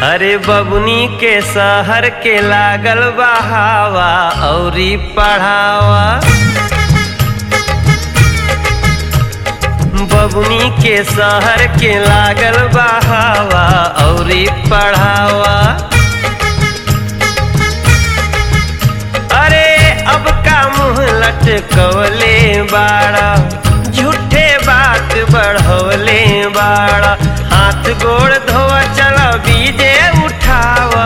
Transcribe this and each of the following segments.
अरे बबुनी के शहर के लागल बहावा औरी पढ़ावा बबुनी के शहर के लागल बहावा औरी पढ़ावा अरे अब का मुंह लटकवले बाड़ा झूठे बात बढ़वले बाड़ा हाथ गोड़ धोआ चला बीजे उठावा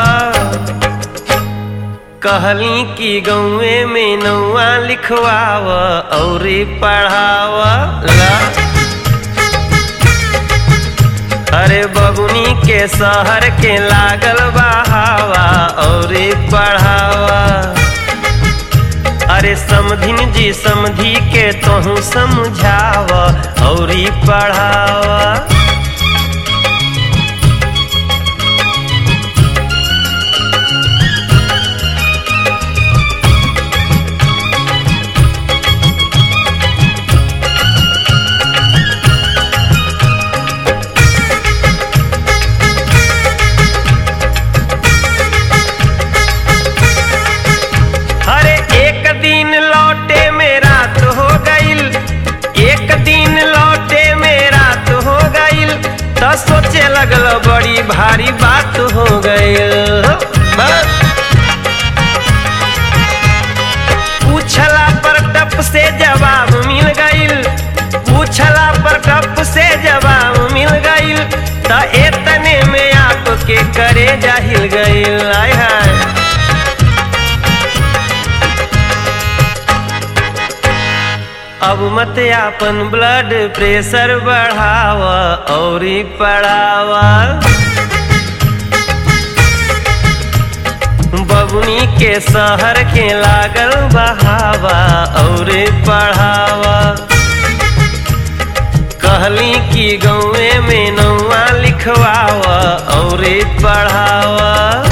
कहली कि गौए में नौआ लिखवावा और पढ़ावा ला अरे बबुनी के शहर के लागल बहावा और पढ़ावा अरे समधिन जी समधी के तोहू समझाव और पढ़ावा अरे एक दिन लौटे में रात हो गईल एक दिन लौटे में रात हो गईल तो सोचे लगल बड़ी भारी बात हो गईल बस पूछला पर टप से जवाब मिल गईल पूछला पर टप से जवाब मिल गईल तो एतने में आपके करे जाहिल गईल आय हाय अब मत आपन ब्लड प्रेशर बढ़ावा और पढ़ावा बबुनी के शहर के लागल बहावा और पढ़ावा कहली कि गौए में नौआ लिखवावा और पढ़ावा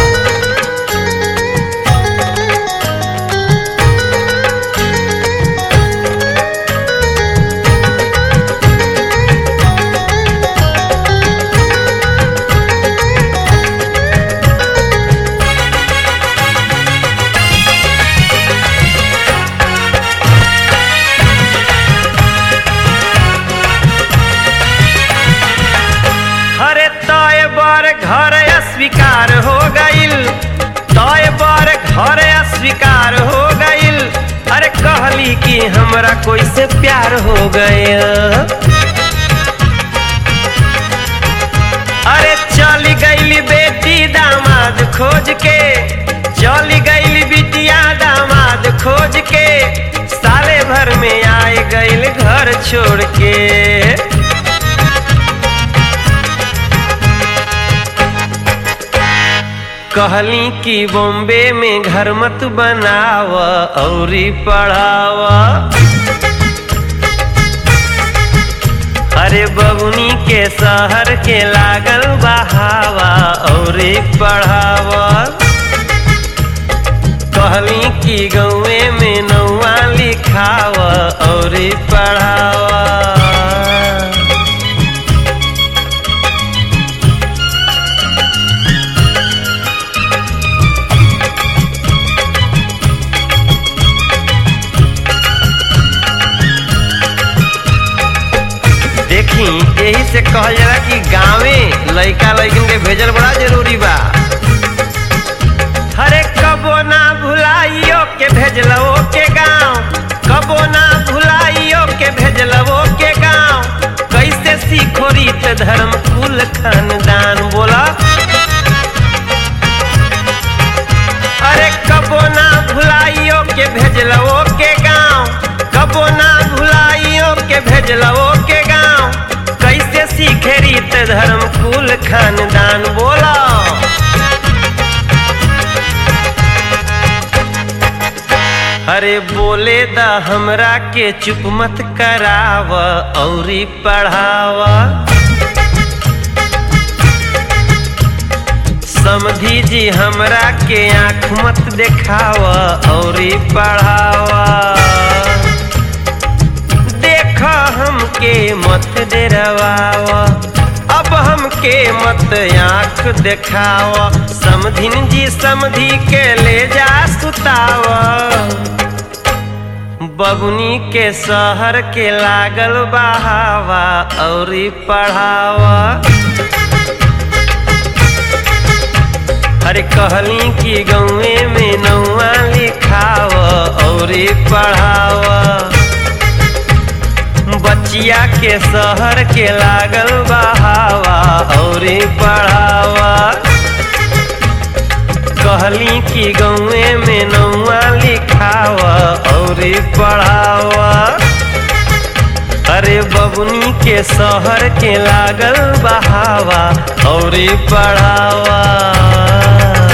हरे तय बर घर अस्वीकार हो गईल तय बर घर अस्वीकार हो गईल अरे कहली कि हमरा कोई से प्यार हो गया अरे चली गईली बेटी दामाद खोज के चली गईली बिटिया दामाद खोज के साले भर में आए गईल घर छोड़ के कहली कि बॉम्बे में घर मत बनाव और पढ़ावा अरे बबुनी के शहर के लागल बहावा और पढ़ावा कहली कि गौए में नौआ लिखाव और पढ़ावा देखी यही से कहल जाला कि गांवे लइका लइकन के भेजल बड़ा जरूरी बा हरे कबो ना भुलाइयो के भेजलो के गांव कबो ना भुलाइयो के भेजलो के गांव कैसे सीखो रीत धर्म कुल खानदान बोला अरे कबो ना भुलाइयो के भेजलो के गांव कबो ना भुलाइयो के भेजलो के गांव कैसे सीखे रीत धर्म कुल खानदान बोला अरे बोले दा हमरा के चुप मत कराव और पढ़ावा समधी जी हमरा के आँख मत देखाव और पढ़ावा देख हमके मत डरवावा अब हमके मत आँख देखाव समधिन जी समधि के ले जा सुताव बबुनी के शहर के लागल बहावा औरी पढ़ावा अरे कहली कि गौए में नौआ लिखाव औरी पढ़ावा बचिया के शहर के लागल बहावा औरी पढ़ावा कहली कि गौए में नौआ लिखावा औरी पढ़ावा अरे बबुनी के शहर के लागल बहावा औरी पढ़ावा